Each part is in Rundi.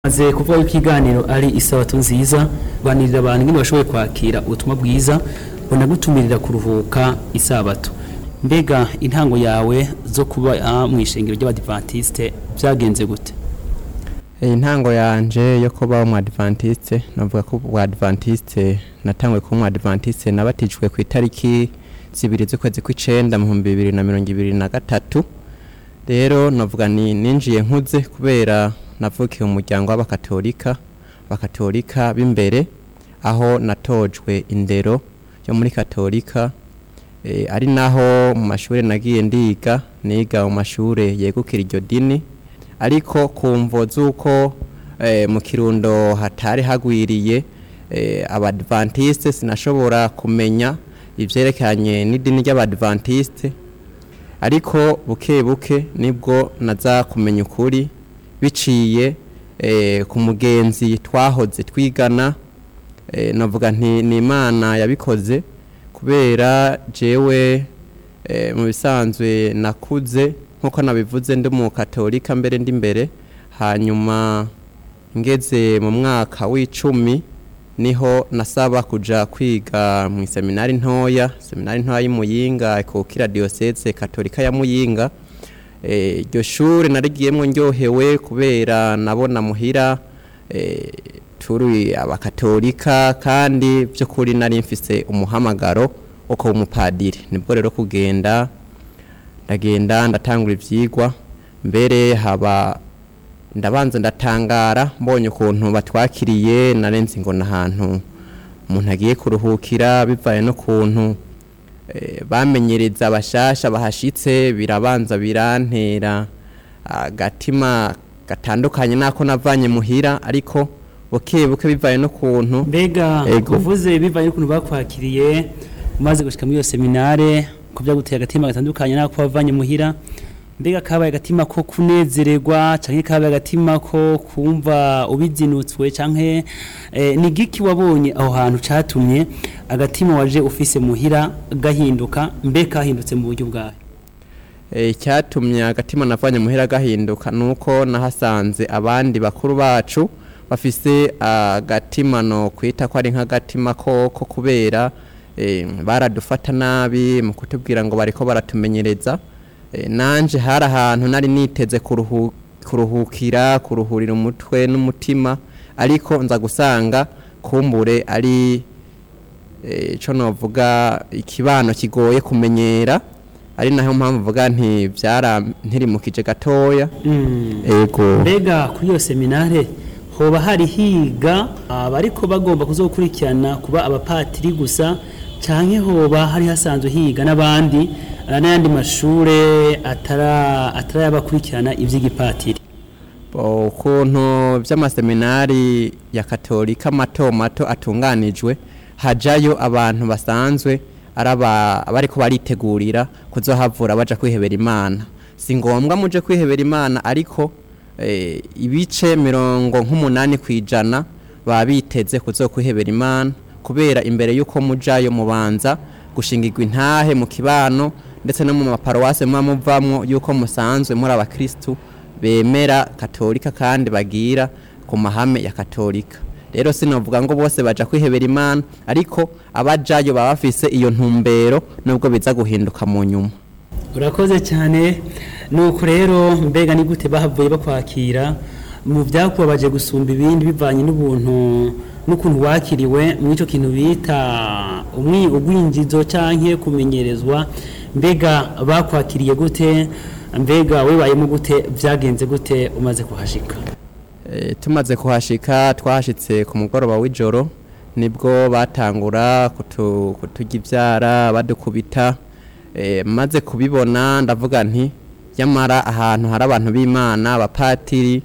maze kuvuga yuko ikiganiro ari isabato nziza banirira abantu ingene bashoboye kwakira ubutumwa bwiza bunagutumirira kuruhuka isabato mbega intango yawe zo kuba ah, mu ishengero ry'abadivantiste byagenze gute intango yanje yo kuba umu adventiste navuga ko ubu adventiste natanguye kuba umu adventiste nabatijwe ku itariki zibiri z'ukwezi kw'icenda mu bihumbi bibiri na mirongo ibiri na gatatu rero navuga ni ninjiye nkuze kubera navukiye mu muryango w'abakatolika abakatolika b'imbere aho natojwe indero yo muri katolika e, ari naho mu mashuri nagiye ndiga niga mu mashure yegukira iryo dini ariko kumvo z'uko eh, mu kirundo hatari hagwiriye eh, abadventiste sinashobora kumenya ivyerekanye n'idini ry'abadventiste ariko buke buke nibwo naza kumenya ukuri biciye eh, ku mugenzi twahoze twigana eh, navuga nti ni imana yabikoze kubera jewe eh, mu bisanzwe nakuze nkuko nabivuze ndi mu katolika mbere ndi mbere hanyuma ngeze mu mwaka w'icumi niho nasaba kuja kwiga mu seminari ntoya seminari ntoya y'imuyinga ikukira diocese katolika ya muyinga iryo e, shure narigiyemwo ndyohewe kubera nabona muhira e, turi abakatolika kandi by'ukuri nari mfise umuhamagaro wo kuba umupadiri nibwo rero kugenda ndagenda ndatangura ivyigwa mbere haba ndabanza ndatangara mbonye ukuntu batwakiriye narenze ngo n'ahantu umuntu agiye kuruhukira bivaye n'ukuntu e, bamenyereza abashasha bahashitse birabanza birantera agatima gatandukanye nako navanye muhira ariko buke buke bivaye n'ukuntu mbega Ego. uvuze bivaye n'ukuntu bakwakiriye umaze gushika muri iyo seminare ko byaguteye agatima gatandukanye nako wavanye muhira mbega kabaye agatima ko kunezererwa canke kabaye agatima ko kumva ubizinutswe canke eh, ni giki wabonye aho hantu catumye agatima waje ufise muhira gahinduka mbe kahindutse mu buryo bwawe Eh, icyatumye agatima navanye muhira gahinduka nuko nahasanze abandi bakuru bacu bafise agatima no kwita ko ari nk'agatima koko kubera eh, baradufata nabi mu kutubwira ngo bariko baratumenyereza eh, nanje hari ahantu nari niteze kuruhu, kuruhukira kuruhurira umutwe n'umutima ariko nza gusanga kumbure ari eh, ico novuga ikibano kigoye kumenyera ari naho mpamvu mvuga nti byarantirimukije gatoya mm. ego mbega kuri iyo seminare hoba hari higa abariko bagomba kuzokurikirana kuba abapatiri gusa canke hoba hari hasanzwe higa n'abandi eh, n'ayandi mashure atara atarayabakurikirana ivy'igipatiri Bo, ukuntu by'amaseminari ya katolika mato mato atunganijwe hajayo abantu basanzwe araba bariko baritegurira kuzohavura baja kwihebera imana si ngombwa muje kwihebera imana ariko eh, ibice mirongo nk'umunani kwijana baba biteze kuzokwihebera imana kubera imbere yuko mujayo mubanza gushingirwa intahe mu kibano ndetse no mu maparuwase muba muvamwo yuko musanzwe muri abakristu bemera katolika kandi bagira ku mahame ya katolika rero sinovuga ngo bose baja kwihebera imana ariko abajayo baba bafise iyo ntumbero nubwo biza guhinduka mu nyuma urakoze cyane nuko rero mbega ni gute bahavuye bakwakira mu byakubabaje gusumba ibindi bivanye n'ubuntu n'ukuntu wakiriwe muri icyo kintu bita umwi ugwinjizo canke kumenyerezwa mbega bakwakiriye gute mbega wibayemo gute byagenze gute umaze kuhashika e, tumaze kuhashika twahashitse ku mugoroba w'ijoro nibwo batangura kutu, kuturya ivyara badukubita e, maze kubibona ndavuga nti yamara ahantu hari abantu b'imana abapatiri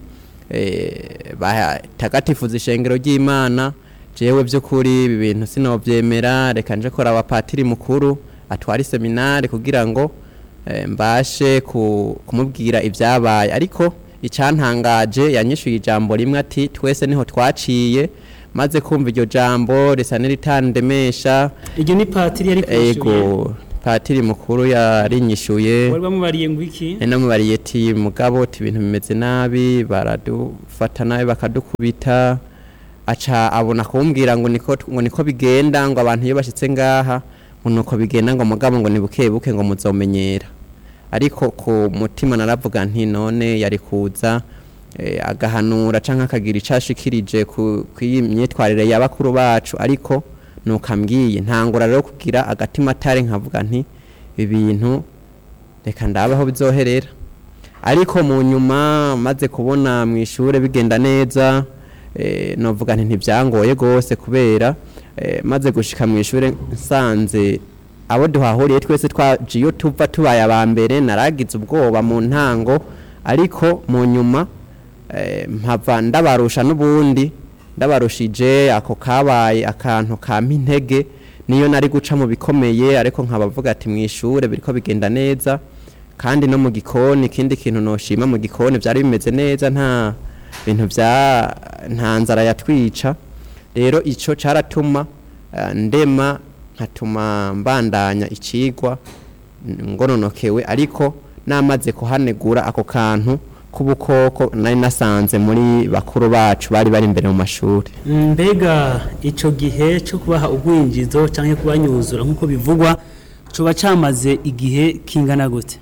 e, batagatifuza ishengero ry'imana jewe by'ukuri ibi bintu sinovyemera reka nje kora abapatiri mukuru atwara seminari kugira ngo e, mbashe ku, kumubwira ibyabaye ariko icyantangaje yanyishuye ijambo rimwe ati twese niho twaciye maze kumva iryo jambo risa n'iritandemesha iryo ni patiri yari ego patiri mukuru yarinyishuye wari bamubariye ngo iki nari namubariye ati mugabo ati ibintu bimeze nabi baradufata nabi bakadukubita aca abona kumbwira ngo niko ngo niko bigenda ngo abantu iyo bashitse ngaha ngo nuko bigenda ngo mugabo ngo ni buke buke ngo muzomenyera ariko ku mutima naravuga nti none yari kuza eh, agahanura canke akagira icashikirije ku iyi myitwarire ya bakuru bacu ariko nuko ambwiye ntangura rero kugira agatima atari nkavuga nti ibi bintu reka ndabe aho bizoherera ariko mu nyuma maze kubona mu ishure bigenda neza eh, novuga nti ntibyangoye gose kubera eh, maze gushika mu ishure nsanze abo duhahuriye twese twaje iyo tuva tubaye aba mbere naragize ubwoba mu ntango ariko mu nyuma eh, mpava ndabarusha n'ubundi ndabarushije ako kabaye akantu kampa intege niyo nari guca mu bikomeye ariko nkabavuga ati mu ishure biriko bigenda neza kandi no mu gikoni ikindi kintu noshima mu gikoni byari bimeze neza nta bintu bya nta nzara yatwica rero ico caratuma eh, ndema nkatuma mbandanya icigwa ngononokewe ariko namaze kuhanegura ako kantu k'ubukoko nari nasanze muri bakuru bacu bari bari imbere mu mashuri mbega icyo gihe cyo kubaha ubwinjizo cyangwa kubanyuzura nk'uko bivugwa coba cyamaze igihe kingana gute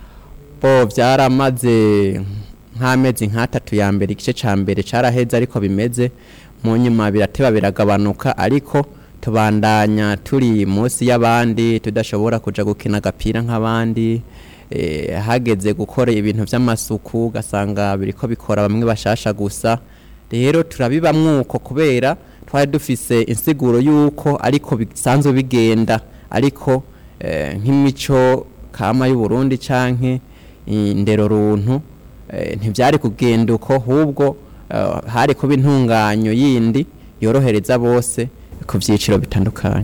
bo byaramaze nk'amezi nk'atatu ya mbere igice cya mbere caraheze ariko bimeze mu nyuma birateba biragabanuka ariko tubandanya turi munsi y'abandi tudashobora kuja gukina agapira nk'abandi eh, hageze gukora ibintu by'amasuku ugasanga biriko bikora bamwe bashasha gusa rero turabibamwuko kubera twari dufise insiguro y'uko ariko bisanzwe bigenda ariko eh, nk'imico kama y'uburundi canke indero runtu eh, ntivyari kugenda uko hubwo eh, hari kuba intunganyo yindi yorohereza bose ku byiciro bitandukanye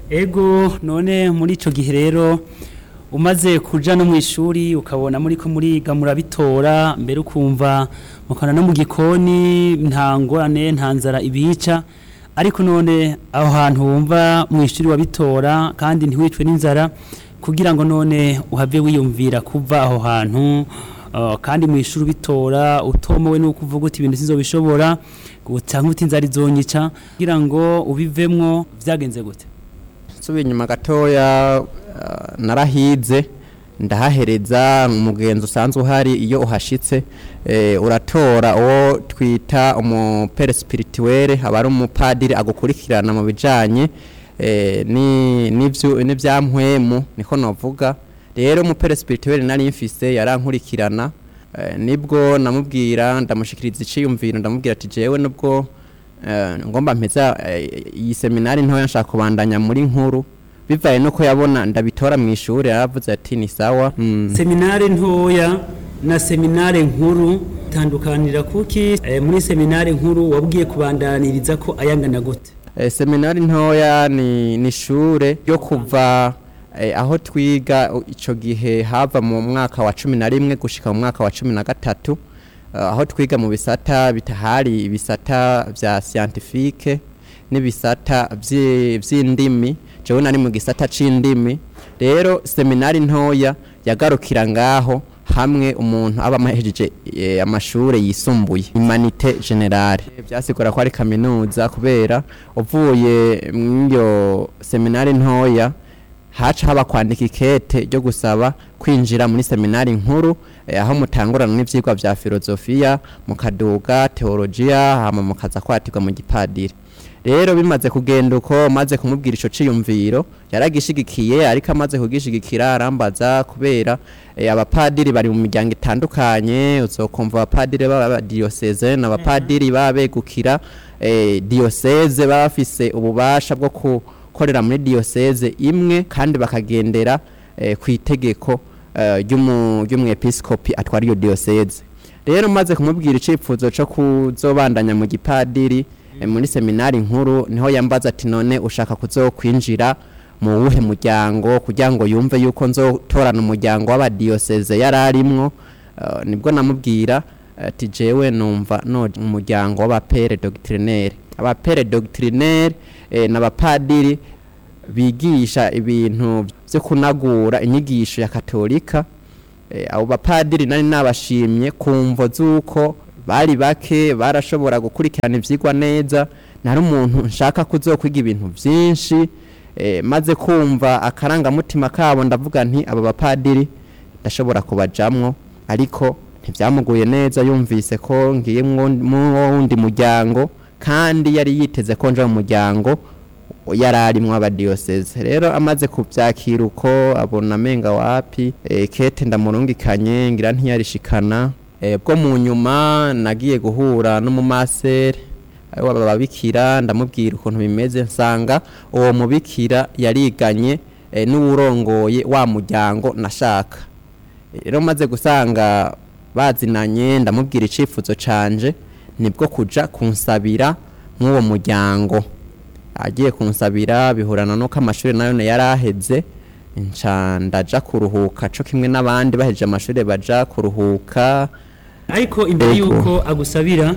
ego none muri icyo gihe rero umaze kuja no mu ishuri ukabona muri ko muriga murabitora mbere ukumva mukana no mu gikoni nta ngorane nta nzara ibica ariko none aho hantu wumva mu ishuri wabitora kandi ntiwicwe n'inzara kugira ngo none uhave wiyumvira kuva aho hantu uh, kandi mu ishuri ubitora utomowe nuko uvuga uti ibintu sinzobishobora cyangwa uti inzara izonyica kugira ngo ubivemwo vyagenze gute nsubiye inyuma gatoya uh, narahize ndahahereza umugenzi usanzwe uhari iyo uhashitse eh, uratora uwo twita umupere spirituelle aba ari umupadiri agukurikirana mu bijanye eh, ni n'ivyo n'ivyampwemu niko novuga rero umupere spirituelle nari mfise yarankurikirana eh, nibwo namubwira ndamushikiriza iciyumviro ndamubwira ati jewe nubwo eh, ngomba mpeza eh, iyi seminari ntoya nshaka kubandanya muri nkuru bivaye nuko yabona ndabitora mu ishuri yaravuze ati ni sawa mm. seminare ntoya na seminare nkuru tandukanira kuki e, muri seminare nkuru wabwiye kubandaniriza ko ayangana gute Eh, seminari ntoya ni ni ishure ryo kuva eh, aho twiga u- ico gihe hava mu mwaka wa cumi na rimwe gushika mu mwaka wa cumi na gatatu eh, aho twiga mu bisata bitahari ibisata vya scientifique n'ibisata vyi- vy'indimi jewe nari mu gisata c'indimi rero seminari ntoya yagarukira ngaho hamwe umuntu aba amahejeje eh, amashure yisumbuye humanite generale byasigura ko ari kaminuza kubera uvuye mw'iyo seminari ntoya haca haba kwandika ikete ryo gusaba kwinjira muri seminari nkuru eh, aho mutangurana n'ivyigwa vya filozofiya mukaduga teologiya hama mukaza kwatirwa mu gipadiri rero bimaze kugenda uko maze kumubwira ico ciyumviro yaragishigikiye ariko amaze kugishigikira arambaza kubera eh, abapadiri bari mu miryango itandukanye uzokumva abapadiri baba diocese n'abapadiri baba begukira eh, diocese baba bafise ububasha bwo gukorera muri diocese imwe kandi bakagendera eh, ku itegeko eh, ry'umu- ry'umwepiskopi atwara iyo diocese rero maze kumubwira icifuzo co kuzobandanya mu gipadiri eh, muri seminari nkuru niho yambaza ati none ushaka kuzokwinjira mu wuhe muryango kugira ngo yumve yuko nzotorana umuryango w'abadiyoseze yari arimwo eh, nibwo namubwira ati jewe numva no umuryango w'abapere doctrinaire abapere doctrinaire eh, n'abapadiri bigisha ibintu byo kunagura inyigisho ya katolika Eh, abo bapadiri nari nabashimye kumvo z'uko bari bake barashobora gukurikirana ivyigwa neza nari umuntu nshaka kuzokwiga ibintu vyinshi eh, maze kumva akarangamutima kabo ndavuga nti aba bapadiri ndashobora kubajamwo ariko ntivyamuguye neza yumvise ko ngiye mu wundi muryango kandi yari yiteze ko nja mu muryango yari arimwo abadiyoseze rero amaze kuvyakira uko abona amenga wapi e, kete ndamurungikanye ngira ntiyarishikana e, bwo mu nyuma nagiye guhura n'umumasere ari wababikira ndamubwira ukuntu bimeze nsanga uwo mubikira yariganye e, n'uwurongoye wa muryango nashaka rero maze gusanga bazinanye ndamubwira icifuzo canje nibwo kuja kunsabira nk'uwo muryango agiye kunsabira bihurana nuko amashuri nayo yari aheze nca ndaja kuruhuka co kimwe n'abandi baheje amashuri baja kuruhuka ariko imbere Ego. yuko agusabira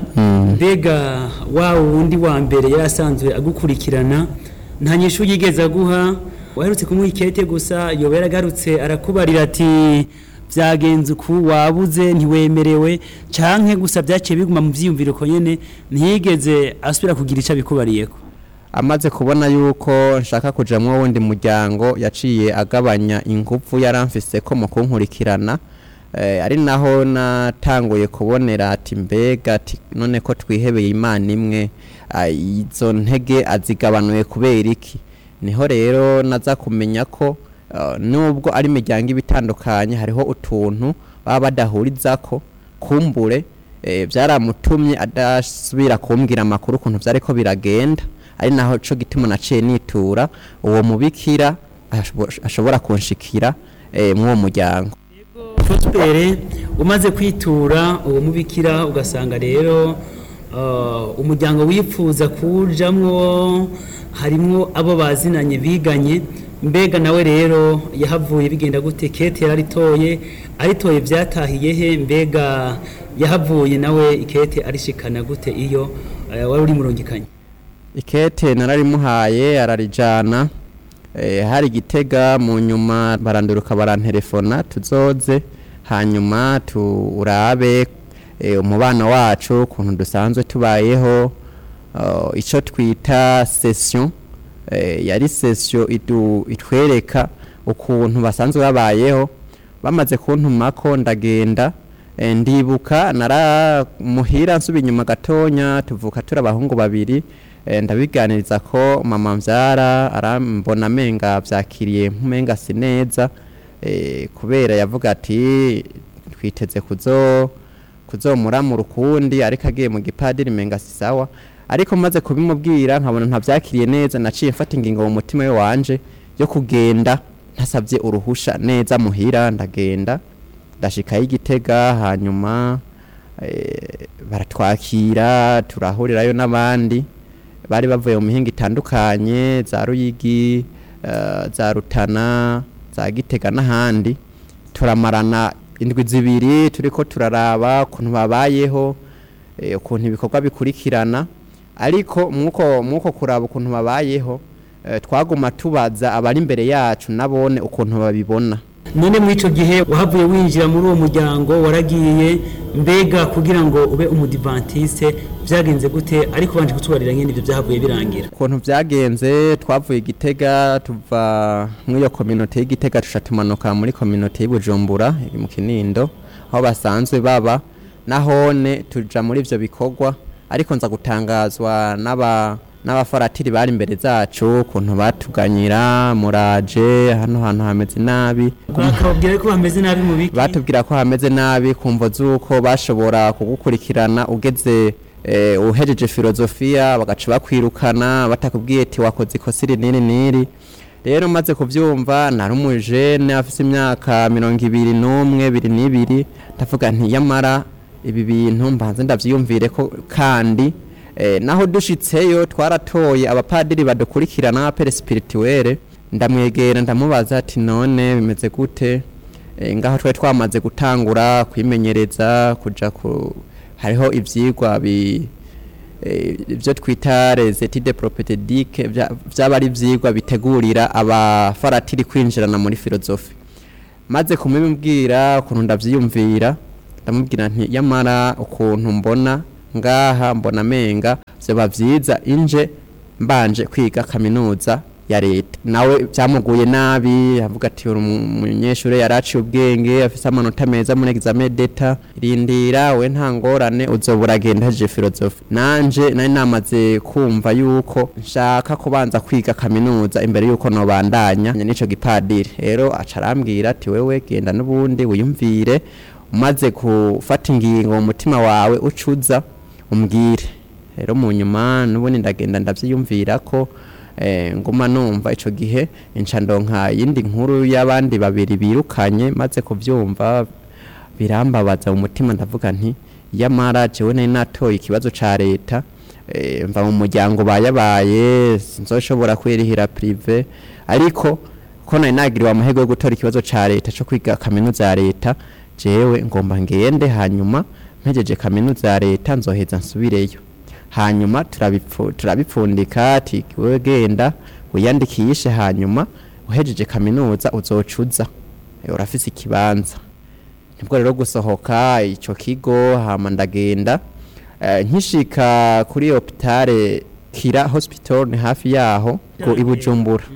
mbega wa wundi wa mbere yari asanzwe agukurikirana nta nyishu yigeze aguha waherutse kumuha ikete gusa yoba yaragarutse arakubarira ati byagenze uku wabuze ntiwemerewe canke gusa byaciye biguma mu vyiyumviro ko nyene ntiyigeze asubira kugira ico abikubariyeko amaze kubona yuko nshaka kujamwo wundi muryango yaciye agabanya ingufu yaramfise ko mu kunkurikirana eh, ari naho natanguye kubonera ati mbega ati none ko twihebeye imana imwe ah, izo ntege azigabanuye kubera iki niho rero naza kumenya ko uh, nubwo ari imiryango iba itandukanye hariho utuntu baba badahurizako kumbure eh, byaramutumye adasubira kumbwira amakuru ukuntu vyariko biragenda ari naho co gituma naciye nitura uwo mubikira ashobo- ashobora kunshikira eh, mw'uwo muryango Prospere umaze kwitura uwo mubikira ugasanga rero uh, umuryango wifuza kujamwo harimwo abo bazinanye biganye mbega nawe rero yahavuye bigenda gute kete yararitoye aritoye vyatahiye he mbega yahavuye nawe ikete arishikana gute iyo uh, wari uri murungikanye ikete nararimuhaye ararijana eh, hari gitega mu nyuma baranduruka barantelefona tuzoze hanyuma turabe eh, umubano wacu ukuntu dusanzwe tubayeho uh, ico twita session eh, yari session idu, itwereka ukuntu basanzwe babayeho bamaze kuntumako ndagenda eh, ndibuka naramuhira nsuba inyuma gatonya tuvuka turi abahungu babiri eh, ndabiganiriza ko mama mvyara arambona amenga vyakiriye nkumenga si neza eh, kubera yavuga ati twiteze kuzo kuzomuramura ukundi ariko agiye mu gipadiri menga si sawa ariko maze kubimubwira nkabona ntavyakiriye neza naciye mfata ingingo mu mutima we wanje yo kugenda ntasabye uruhusha neza muhira ndagenda ndashikayo igitega hanyuma eh, baratwakira turahurirayo n'abandi bari bavuye mu mihinga itandukanye za ruyigi eh, za rutana za gitega n'ahandi turamarana indwi zibiri turiko turaraba ukuntu babayeho eh, ukuntu ibikorwa bikurikirana ariko mwuko mwuko kuraba ukuntu babayeho eh, twaguma tubaza abari imbere yacu nabone ukuntu babibona none muri ico gihe wahavuye winjira muri uwo muryango waragiye mbega kugira ngo ube umudivantiste vyagenze gute ariko banje kutubarira nyene ivyo vyahavuye birangira ukuntu vyagenze twavuye igitega tuva mw'iyo kominote y'igitega tuca tumanuka muri kominote y'ubujumbura iri mu kinindo aho basanzwe baba nahone tuja muri ivyo bikorwa ariko nza gutangazwa n'aba n'abafaratiri bari imbere zacu ukuntu batuganyira muraje hano hantu hameze nabi bakababwira ko bameze nabi mu biki batubwira ko hameze nabi kumva z'uko bashobora kugukurikirana ugeze eh, uhejeje filozofiya bagaca bakwirukana batakubwiye ati wakoze ikosa iri n'iri n'iri rero maze kuvyumva nari umujene afise imyaka mirongo ibiri n'umwe biri n'ibiri ndavuga nti yamara ibi bintu mbanze ndavyiyumvire ko kandi eh, naho dushitseyo twaratoye abapadiri badukurikirana abapere spirituelle ndamwegera ndamubaza ati none bimeze gute Eh, ngaho twari twamaze gutangura kwimenyereza kuja ku hariho ivyigwa bi eh, ibyo twita les études propédiques byaba ari ibyigwa bitegurira abafaratiri kwinjirana muri filozofi maze kumubwira ukuntu ndabyiyumvira ndamubwira nti yamara ukuntu mbona ngaha mbona amenga byaba byiza inje mbanje kwiga kaminuza ya leta nawe byamuguye nabi avuga ati uri umunyeshuri yaraciye ubwenge afise amanota meza muri examen d'etat rindira we nta ngorane uzobura agenda hejeje filozofi nanje nari namaze kumva yuko nshaka kubanza kwiga kaminuza imbere yuko nobandanya n'ico gipadiri rero aca arambwira ati wewe genda n'ubundi wiyumvire umaze gufata ingingo mu mutima wawe ucuza umbwire rero mu nyuma n'ubundi ndagenda ndavyiyumvira ko eh, nguma numva ico gihe inca ndonka yindi nkuru y'abandi babiri birukanye maze kuvyumva birambabaza mu mutima ndavuga nti yamara jewe nari natoye ikibazo ca leta eh, mva mu muryango bayabaye sinzoshobora kwirihira prive ariko ko nari nagiriwe amahirwe yo gutora ikibazo ca leta co kwiga kaminuza ya leta jewe ngomba ngende hanyuma mpejeje kaminuza ya leta nzoheza nsubireyo hanyuma turabipfu- turabipfundika ati wewe genda wiyandikishe hanyuma uhejeje kaminuza uzocuza Eh, urafise ikibanza nibwo rero gusohoka ico kigo hama ndagenda Eh, nkishika kuri hopitale kira hospital ni hafi yaho ku i bujumbura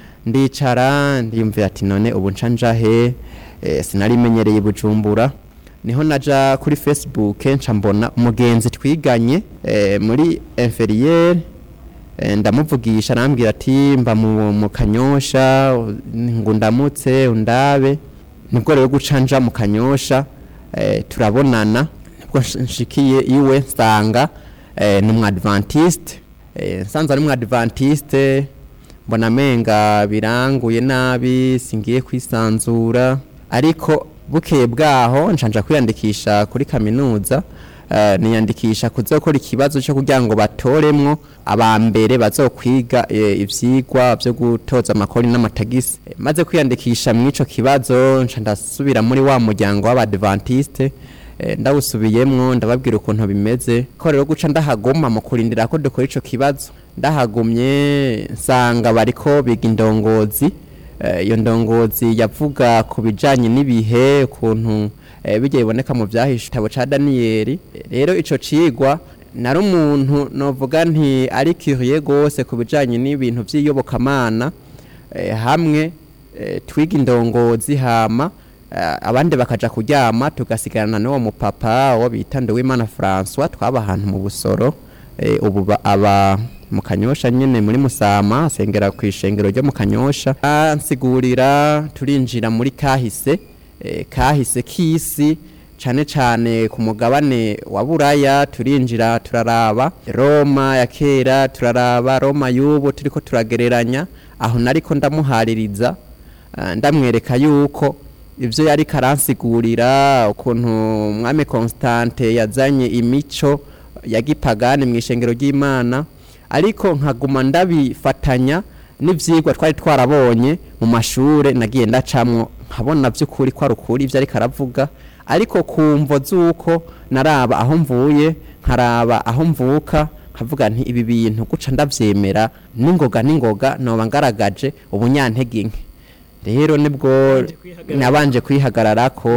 ndicara ndiyumvira ati none ubu nca njahe eh, sinarimenyereye i bujumbura niho naja kuri facebook nca mbona umugenzi twiganye eh, muri inferiere eh, ndamuvugisha arambwira ati mba mu, mu kanyosha ngo ndamutse undabe nibwo rero guca nja mu kanyosha eh, turabonana nibwo nsh- nshikiye iwe nsanga eh, ni umwadventiste eh, nsanze ari umwadventiste mbona amenga biranguye nabi singiye kwisanzura ariko bukeye bwaho nshanja kwiyandikisha kuri kaminuza eh, niyandikisha kuzokora ikibazo cyo kugira ngo batoremwo abambere bazokwiga eh, ivyigwa byo gutoza amakori n'amatagisi Eh, maze kwiyandikisha mw'ico kibazo nca ndasubira muri wa muryango w'abadventiste eh, ndawusubiyemwo ndababwira ukuntu bimeze ko rero guca ndahaguma mu kurindira ko dukora ico kibazo ndahagumye nsanga bariko biga indongozi Eh, iyo ndongozi yavuga ku bijanye n'ibihe ukuntu eh, bijya biboneka mu vyahishe igitabo ca daniyeli rero ico cigwa nari umuntu novuga nti ari curieux gose ku bijanye n'ibintu vy'iyobokamana eh, hamwe eh, twiga indongozi hama eh, abandi bakaja kuryama tugasigarana n'uwo mupapa wo bita Nduwimana François twaba ahantu mu busoro eh, ubu ba- aba mu kanyosha nyene muri musama asengera ku ishengero ryo mu kanyosha ansigurira turinjira muri kahise eh, kahise k'isi cane cane ku mugabane wa buraya turinjira turaraba roma ya kera turaraba roma y'ubu turiko turagereranya aho nariko ndamuhaririza ah, ndamwereka yuko ivyo yari karansigurira ukuntu umwami Constante yazanye imico ya gipagani mu ishengero ry'Imana ariko nkaguma ndabifatanya n'ivyigwa twari twarabonye mu mashure nagiye ndacamwo nkabona vy'ukuri ko ari ukuri ivyo ariko aravuga ariko kumvo z'uko naraba aho mvuye nkaraba aho mvuka nkavuga nti ibi bintu guca ndavyemera n'ingoga n'ingoga noba ngaragaje ubunyantege nke rero nibwo nabanje kwihagararako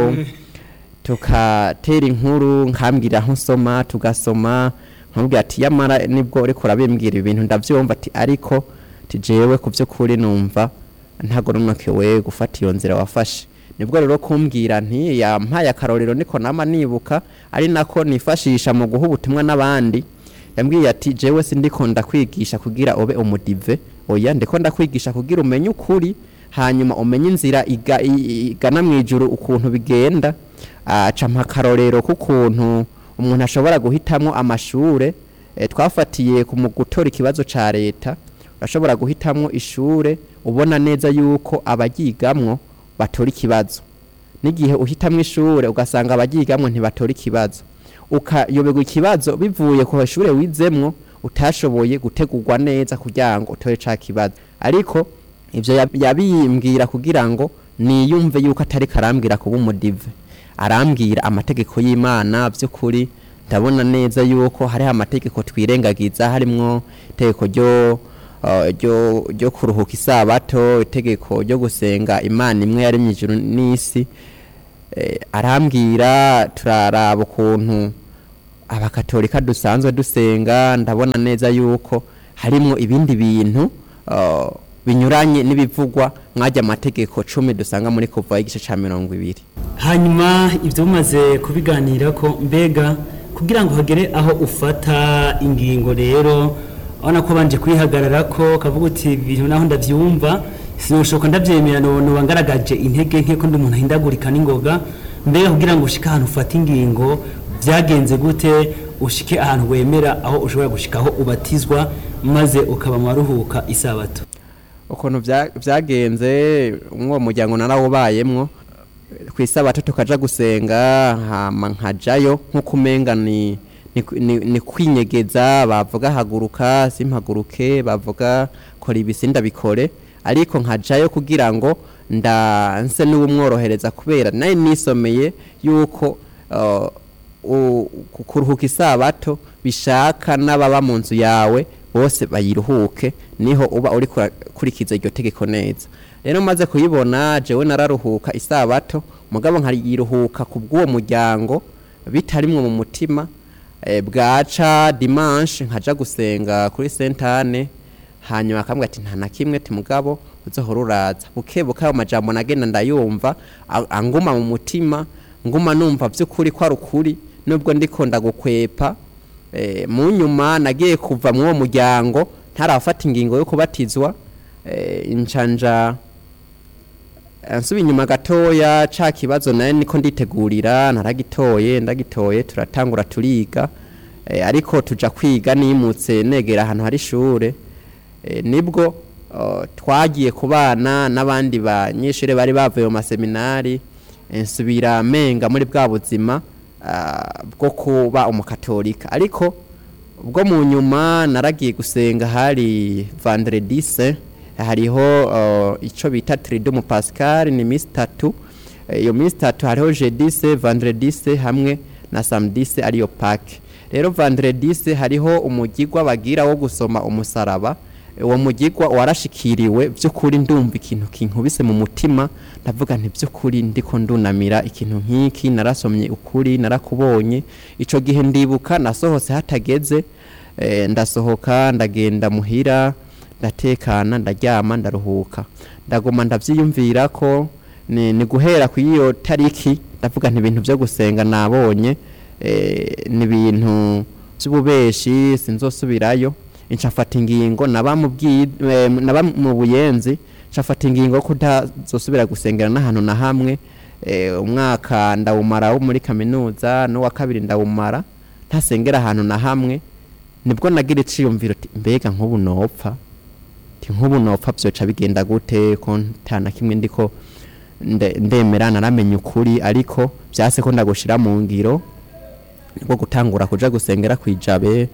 tukatera inkuru nkambwira aho nsoma tugasoma nkambwira ati yamara nibwo uriko urabimbwira ibintu ndavyumva ati ariko tijewe ku vy'ukuri numva ntagononokewe gufata iyo nzira wafashe nibwo rero kumbwira nti yampaye akarorero niko nama nibuka ari nako nifashisha mu guha ubutumwa n'abandi yambwiye ati jewe sindiko ndakwigisha kugira ube umudive oya ndiko ndakwigisha kugira umenye ukuri hanyuma umenye inzira iga- i- igana mu ijuru ukuntu bigenda aca mpa akarorero k'ukuntu umuntu ashobora guhitamwo amashure eh, twafatiye ku mu gutora ikibazo ca leta urashobora guhitamwo ishure ubona neza yuko abaryigamwo batora ikibazo n'igihe uhitamwo ishure ugasanga abaryigamwo ntibatora ikibazo ukayoberwa ikibazo bivuye ku ishure wizemwo utashoboye gutegurwa neza kugira ngo utore ca kibazo ariko ivyo yab- yabimbwira kugira ngo niyumve yuko atari karambwira kuba umudive arambwira amategeko y'imana by'ukuri ndabona neza yuko hariho amategeko twirengagiza harimwo itegeko ryo uh, ryo ryo kuruhuka isabato itegeko ryo gusenga imana imwe yaremye ijuru n'isi eh, arambwira turaraba ukuntu abakatolika dusanzwe dusenga ndabona neza yuko harimwo ibindi bintu uh, binyuranye n'ibivugwa mwajya amategeko cumi dusanga muri kuva igice ca mirongo ibiri hanyuma ibyo mumaze kubiganira ko mbega kugira ngo hagere aho ufata ingingo rero urabona ko banje kwihagarara ko kavuga uti ibintu naho ndabyumva sinushoka ndabyemera noba ngaragaje intege nke ko ndi umuntu ahindagurika n'ingoga mbega kugira ngo ushike ahantu ufata ingingo byagenze gute ushike ahantu wemera aho ushobora gushika aho ubatizwa maze ukaba mu baruhuka isabato ukuntu vya- vyagenze umwo muryango narawubayemwo ku isabato tukaja gusenga hama nkajayo nk'uko umenga ni ni, ni, ni kwinyegeza bavuga haguruka simpaguruke bavuga kora ibisi ndabikore ariko nkajayo kugira ngo nda nse n'ubumworohereza kubera nari nisomeye yuko uh, u- ku- kuruhuka isabato bishaka n'ababa mu nzu yawe bose bayiruhuke niho uba uri kurikiza iryo tegeko neza rero maze kuyibona jewe nararuhuka isabato mugabo nkariyiruhuka ku bw'uwo muryango bitarimwo mu mutima eh, bwaca dimanche nkaja gusenga kuri sentane hanyuma akambwira ati nta na kimwe ti mugabo uzohora uraza buke buke ayo majambo nagenda ndayumva a- anguma mu mutima nguma numva vy'ukuri ko ari ukuri nubwo ndiko ndagukwepa eh, mu nyuma nagiye kuva mu uwo muryango ntarafata ingingo yo kubatizwa eh, incanja nsuba inyuma gatoya ca kibazo naye niko nditegurira naragitoye ndagitoye turatangura turiga eh, ariko tuja kwiga nimutse negera ahantu hari ishure eh, nibwo uh, twagiye kubana n'abandi banyeshure bari bavuye mu maseminari eh, nsubira menga muri bwa buzima ah, bwo kuba umukatolika ariko ubwo mu nyuma naragiye gusenga hari vendredi se hariho uh, ico bita tridumu pascal ni misi tatu Eh, iyo misi tatu hariho jeudi se vendredi se hamwe na samedi se ariyo pake rero vendredi se hariho umugigwa bagira wo gusoma umusaraba uwo mugigwa warashikiriwe by'ukuri ndumva ikintu kinkubise mu mutima ndavuga nti by'ukuri ndiko ndunamira ikintu nk'iki narasomye ukuri narakubonye ico gihe ndibuka nasohotse hatageze eh, ndasohoka ndagenda muhira ndatekana ndaryama ndaruhuka ndaguma ndavyiyumvira ko ni, ni guhera ku iyo tariki ndavuga nti ibintu byo gusenga nabonye eh, ni ibintu by'ububeshi sinzosubirayo ncafata ingingo naba mu bwi- eh, naba mu buyenzi ncafata ingingo yo kutazosubira gusengera n'ahantu na hamwe eh, umwaka ndawumara wo muri kaminuza n'uwa kabiri ndawumara ntasengera ahantu na hamwe nibwo nagira iciyumviro ati mbega nk'ubu nopfa ti nk'ubu nopfa vyoca bigenda gute ko nta na kimwe ndiko nde- ndemera naramenya ukuri ariko vyase ko ndagushira mu ngiro nibwo gutangura kuja gusengera kwijabe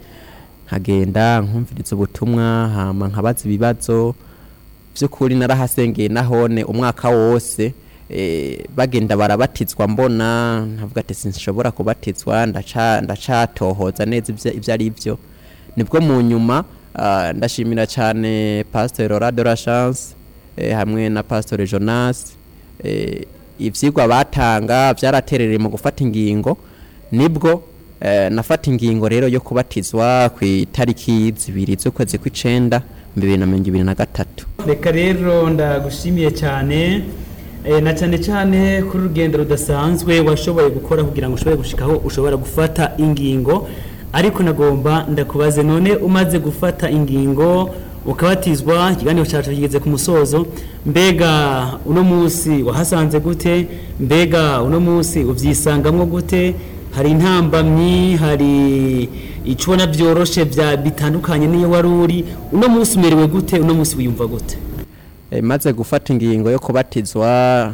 nkagenda nkumviriza ubutumwa hama nkabaza ibibazo vy'ukuri narahasengeye nahone umwaka wose eh, bagenda barabatizwa mbona nkavuga ati sinshobora kubatizwa ndaca ndacatohoza neza ivyo ivyo ari vyo nibwo mu nyuma ah, ndashimira cyane pasteur Laura de la Chance eh, hamwe na pasteur Jonas eh, ivyigwa batanga byaraterereye mu gufata ingingo nibwo eh, nafata ingingo rero yo kubatizwa ku itariki zibiri z'ukwezi kw'icenda mu bibiri na mirongo ibiri na gatatu reka rero ndagushimiye cyane eh, na cyane cyane kuri urugendo rudasanzwe washoboye gukora kugira ngo ushobore gushikaho ushobora gufata ingingo ariko nagomba ndakubaze none umaze gufata ingingo ukabatizwa ikiganiro cyacu kigeze ku musozo mbega uno munsi wahasanze gute mbega uno munsi ubyisangamwo gute hari intambamyi hari icyo ubona byoroshe bya bitandukanye n'iyo wari uri uno munsi umerewe gute uno munsi wiyumva gute Eh, maze gufata ingingo yo kubatizwa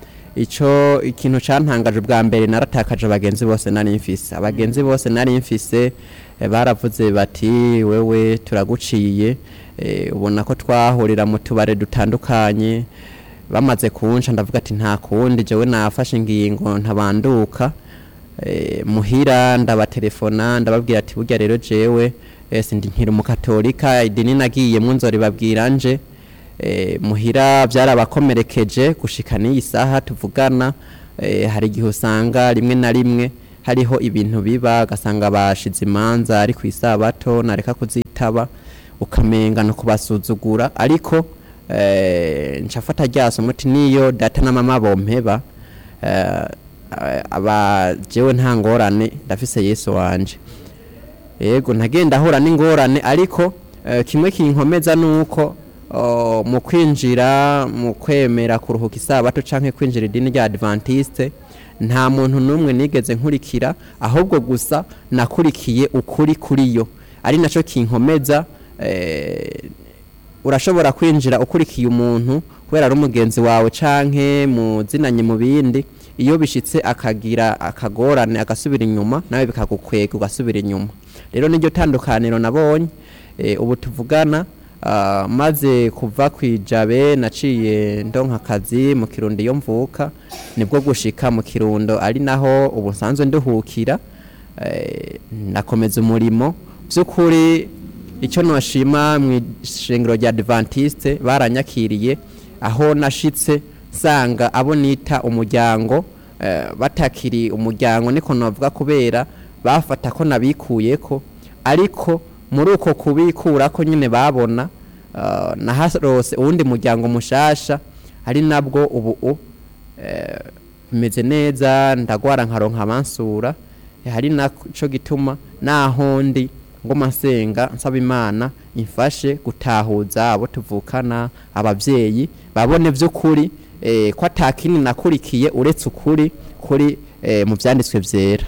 ico ikintu cantangaje bwa mbere naratakaje abagenzi bose nari mfise abagenzi bose nari mfise eh, baravuze bati wewe turaguciye eh, ubona ko twahurira mu tubare dutandukanye bamaze kunca ndavuga ati nta kundi jewe nafashe ingingo ntabanduka eh, muhira ndabatelefona ndababwira ati burya rero jewe eh, sindi nkiri umukatolika idini nagiyemwo nzoribabwira nje eh, muhira byarabakomerekeje gushika n'iyi saha tuvugana eh, hari igihe usanga rimwe na rimwe hariho ibintu biba ugasanga bashize imanza ari ku isabato nareka kuzitaba ukamenga no kubasuzugura ariko eh, ncafata ryaso muti niyo data na mama bompeba eh, aba jewe nta ngorane ndafise yesu wanje yego ntagenda ahura n'ingorane ariko eh, kimwe kinkomeza nuko oh, mu kwinjira mu kwemera kuruhuka isabato canke kwinjira idini rya adventiste nta muntu n'umwe nigeze nkurikira ahubwo gusa nakurikiye ukuri kuri yo ari naco kinkomeza eh, urashobora kwinjira ukurikiye umuntu kubera ari umugenzi wawe canke muzinanye mu bindi iyo bishitse akagira akagorane agasubira inyuma nawe bikagukwega ugasubira inyuma rero niryo tandukaniro nabonye e, ubu tuvugana uh, maze kuva kwijabe naciye ndonka akazi mu kirundo iyo mvuka nibwo gushika mu kirundo ari naho ubu nsanzwe nduhukira e, nakomeza umurimo by'ukuri icyo noshima mu ishengero rya adventiste baranyakiriye aho nashitse nsanga abo nita umuryango eh, batakiri umuryango niko navuga kubera bafata ko nabikuyeko ariko muri uko kubikura ko nyine babona uh, naharose uwundi muryango mushasha ari nabwo ubu u eh, meze neza ndagwara nkaronka abansura eh, hari naco gituma naho ndi ngoma nsenga nsaba imana imfashe gutahuza abo tuvukana abavyeyi babone vy'ukuri eh, ko atakini nakurikiye uretse ukuri kuri eh, mu vyanditswe vyera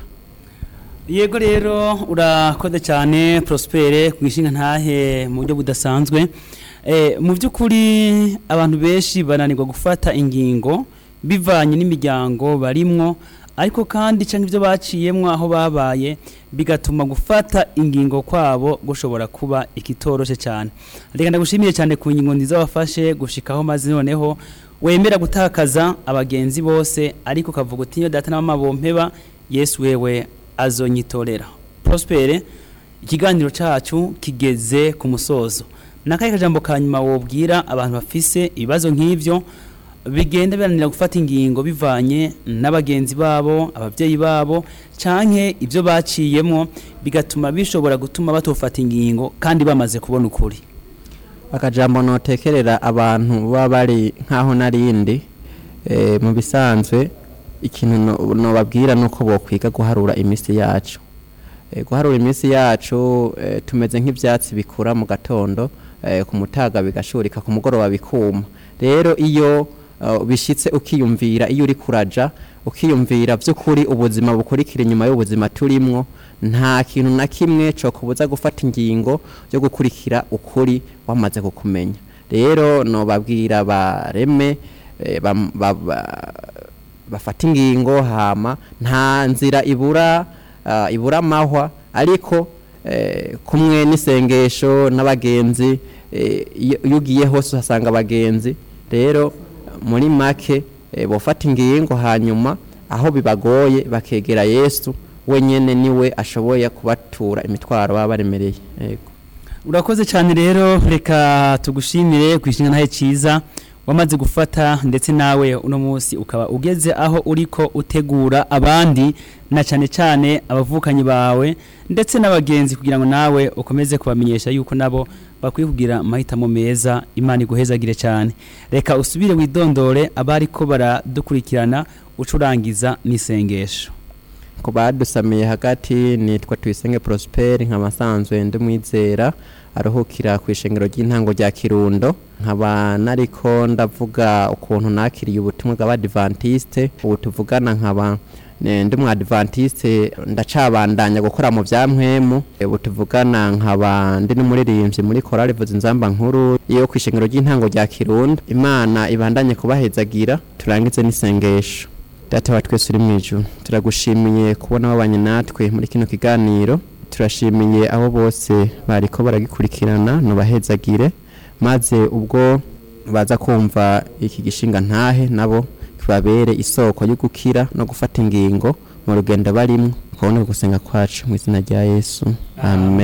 yego rero urakoze cyane prospere ku ishinga ntahe mu buryo budasanzwe Eh, mu by'ukuri abantu benshi bananirwa gufata ingingo bivanye n'imiryango barimwo ariko kandi cyangwa ibyo baciyemwo aho babaye bigatuma gufata ingingo kwabo gushobora kuba ikitoroshe cyane reka ndagushimiye cyane ku ngingo nziza wafashe gushikaho maze noneho wemera gutakaza abagenzi bose ariko ukavuga uti iyo data na mama bompeba yesu wewe azonyitorera prospere ikiganiro cyacu kigeze ku musozo nakahe kajambo ka nyuma wobwira abantu bafise ibibazo nk'ivyo bigenda biranira gufata ingingo bivanye n'abagenzi babo ababyeyi babo canke ibyo baciyemo bigatuma bishobora gutuma batofata ingingo kandi bamaze kubona ukuri akajambo notekerera abantu baba bari nkaho narindi e, mu bisanzwe ikintu no- nobabwira nuko bokwiga guharura imisi yacu e, guharura imisi yacu e, tumeze nk'ivyatsi bikura mu gatondo e, ku mutaga bigashurika ku mugoroba bikuma rero iyo uh, bishitse ukiyumvira iyo uri kuraja ukiyumvira vy'ukuri ubuzima bukurikira inyuma y'ubuzima turimwo nta kintu na kimwe co kubuza gufata ingingo yo gukurikira ukuri wamaze kukumenya rero nobabwira bareme eh, bam- ba- ba- bafata ingingo hama nta nzira ibura uh, ibura amahwa ariko eh, kumwe n'isengesho n'abagenzi eh, iyo iyo ugiye hose uhasanga abagenzi rero muri make eh, bofata ingingo hanyuma aho bibagoye bakegera yesu wenyene niwe ashoboye kubatura imitwaro baba baremereye yego urakoze cyane rero reka tugushimire ku ishinga ntahe cyiza wamaze gufata ndetse nawe uno munsi ukaba ugeze aho uriko utegura abandi na cyane cyane abavukanyi bawe ndetse n'abagenzi kugira ngo nawe ukomeze kubamenyesha yuko nabo bakwiye kugira amahitamo meza imana iguhezagire cyane reka usubire widondore abari ko baradukurikirana ucurangiza n'isengesho ku badusamiye hagati nitwa tuyisenge prosper nkaba nsanzwe ndi mwizera aruhukira ku ishengero ry'intango rya kirundo nkaba nariko ndavuga ukuntu nakiriye ubutumwa bw'abadivantiste ubu tuvugana nkaba ne- ndi mu adventiste ndacabandanya gukora mu vya mpwemu ubu tuvugana nkaba ndi n'umuririmbyi muri korali vuza inzamba nkuru yo ku ishengero ry'intango rya kirundo imana ibandanye kubahezagira turangize n'isengesho data wa twese uri mu ijuru turagushimiye kubona wabanye natwe muri kino kiganiro turashimiye abo bose bariko baragikurikirana nubahezagire maze ubwo baza kumva iki gishinga ntahe nabo kibabere isoko yo gukira no gufata ingingo mu rugendo barimo ukabona gusenga kwacu mu izina rya yesu amen